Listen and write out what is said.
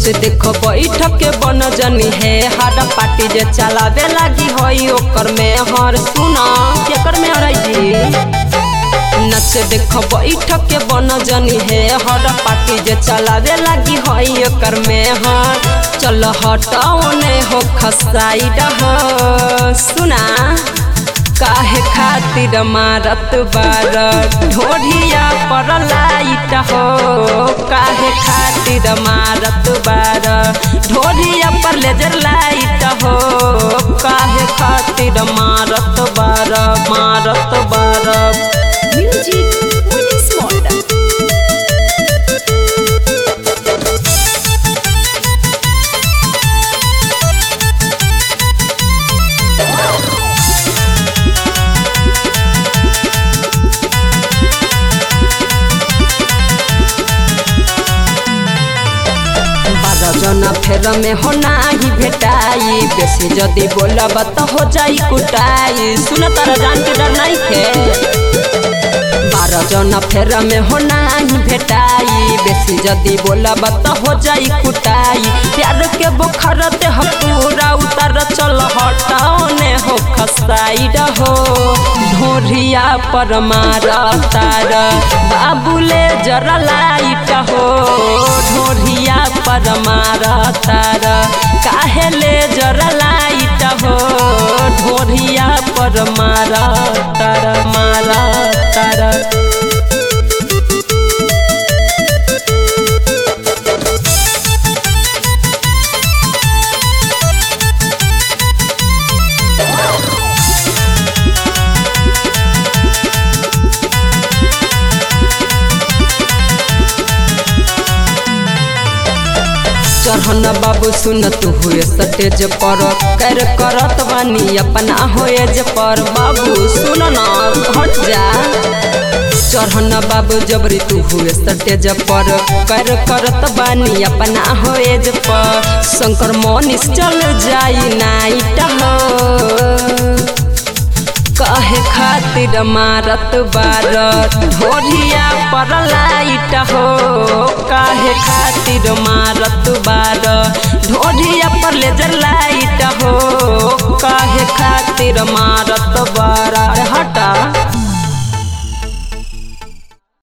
नच देखो बैठक के बन जनी है हर पार्टी जे चलावे लागी होई ओकर में हर सुना केकर में हर जी नच देखो बैठक के बन जनी है हर पार्टी जे चलावे लागी होई ओकर में हर चल हटाओने हो खसाई रह सुना काहे खातिर मारत बार ढोढ़िया पर लाइट हो काहे खातिर मारत बार ढोढ़िया पर लेजर लाइट हो काहे खातिर मारत बार मारत बार Music Police Model. बारह जना फेर में हो नाही भेटाई बेसी जदी बोलब त हो जाई कुटाई सुन तारा जान के डर नहीं खे बारह जना फेर में हो नाही भेटाई बेसी जदी बोलब त हो जाई कुटाई प्यार के बुखार ते हम पूरा उतर चल हटाओने हो खसाई रहो ढोरिया पर मारा तार बाबूले जरा लाइट हो ढोरिया पर मारा तार काहे ले जरा लाइट हो ढोरिया पर मारा तार मारा तार चढ़न बाबू सुन तू हुए सटेज पर कर करत बानी अपना होएज पर बाबू सुन न हट जा चढ़न बाबू जबरी तू हुए सटेज पर कर करत बानी अपना होएज पर शंकर मोनिस चल जाई नाइट हो कहे खातिर मारत बार ढोरिया पर लाइट हो काहे खातिर मारत बार ढोरिया पर लेजर लाइट हो काहे खातिर मार